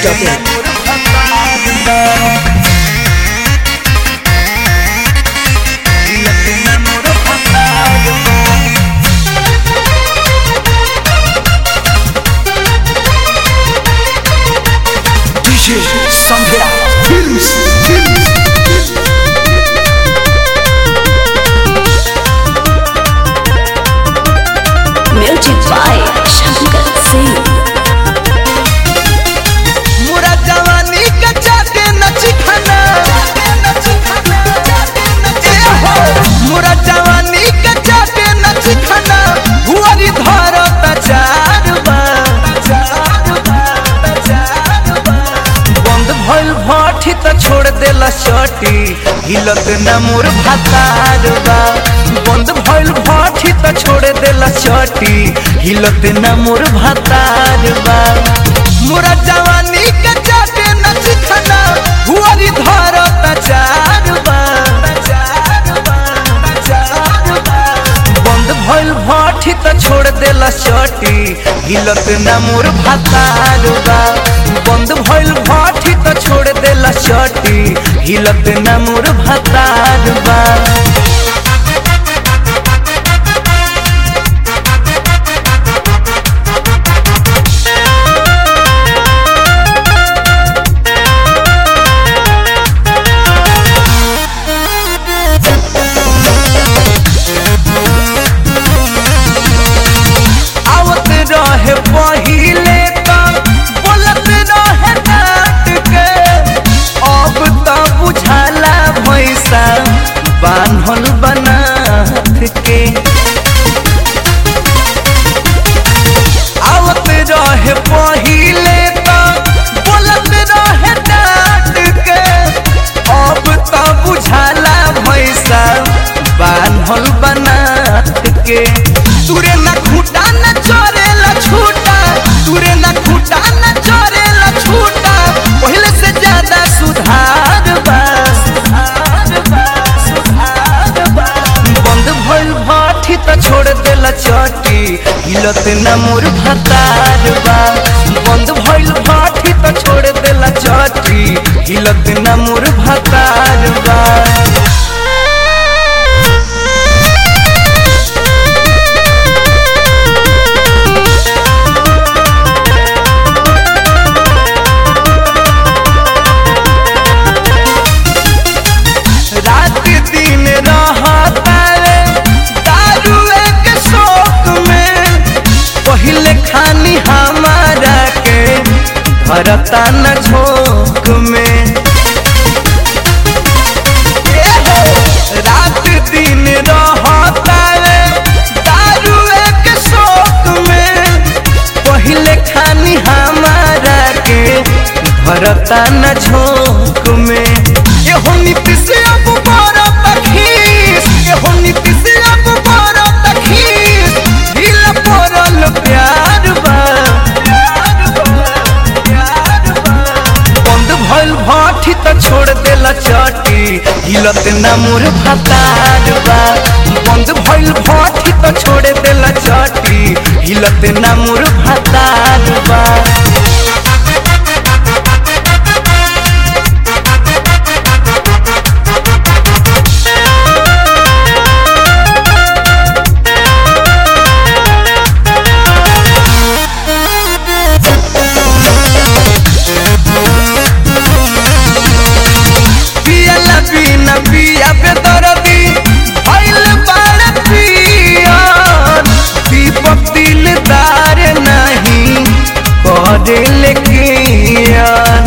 masti.in. DJ Sandra Films Films Music by Shankar Singh. मुरा जवानी के चाटे नची खाना मुरा जवानी के चाटे नची खाना हुआरी धरत चार बंद भइल भट्ठी त छोड़ देला चटी हिलत न मोर भातार बा बंद भइल भट्ठी त छोड़ देला चटी हिलत न मोर भातार बा मोरा जवानी के चाटे नच खाना हुआरी धरत चार बा बंद भइल भट्ठी त छोड़ देला चटी हिलत न मोर भातार बा बंद भइल भट्ठी त छोड़ देला चटी हिलत न मोर भातार बा आवत रहे पहिले त बोलत रहे डांट के अब त बुझाला भैसा बान्हल बनाथ के आवत रहे पहिले त बोलत रहे डांट के अब त बुझाला भैसा बान्हल बनाथ के तुरे ना खूटा न चोरेला छूटा तुरे ना खूटा न चोरेला छूटा पहले से ज्यादा सुधार बा सुधार बा सुधार बा बंद भइल भाठी त छोड़ देला चटी हिलत न मोर भतार बा बंद भइल भाठी त छोड़ देला चटी हिलत न मोर भतार बा रात दिन रहतारे दारुए के शौक में पहले खानी हमारा के भरता न झोंक में रात दिन रहतारे दारुए के शौक में पहले खानी हमारा के भरता न झोंक में एहो नीति से अब बरत खीस एहो नीति से अब बरत खीस ढील पड़ल प्यार बा प्यार बा, प्यार बा। बंद भइल भाठी त छोड़ देला चटी हिलत न मोर भतार बा बंद भइल भाठी त छोड़ देला चटी हिलत न मोर भतार बा पियला बिना पिया बेदरदी भइल बाड़ पियन दीपक दिलदार नहीं करे लेकिन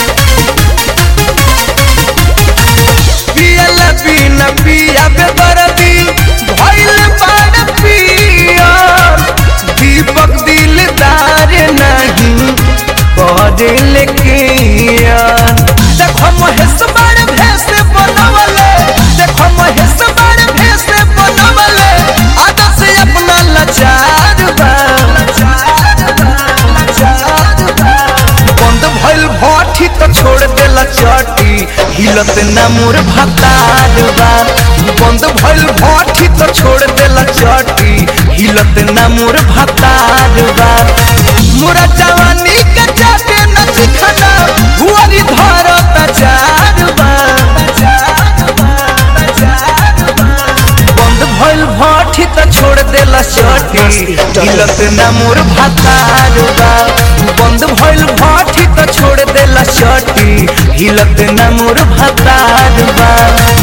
पियला बिना पिया बेदरदी भइल बाड़ पियन दीपक दिलदार नहीं करे लेकिन देखो महेश बड़ भेष बनवले देखो महेश बड़ भेष बनवले आदत से अपना लाचार बा लाचार बा, लाचार बा। बंद भइल भाठी त छोड़ देला चटी हिलत न मोर भतार बा बंद भइल भाठी त छोड़ देला चटी हिलत न मोर भतार बा मोरा जवानी के चाटे न चिखना चटी हिलत ना मोर भातार बा बंद भइल भाठी तो छोड़ देला चटी हिलत ना मोर भातार बा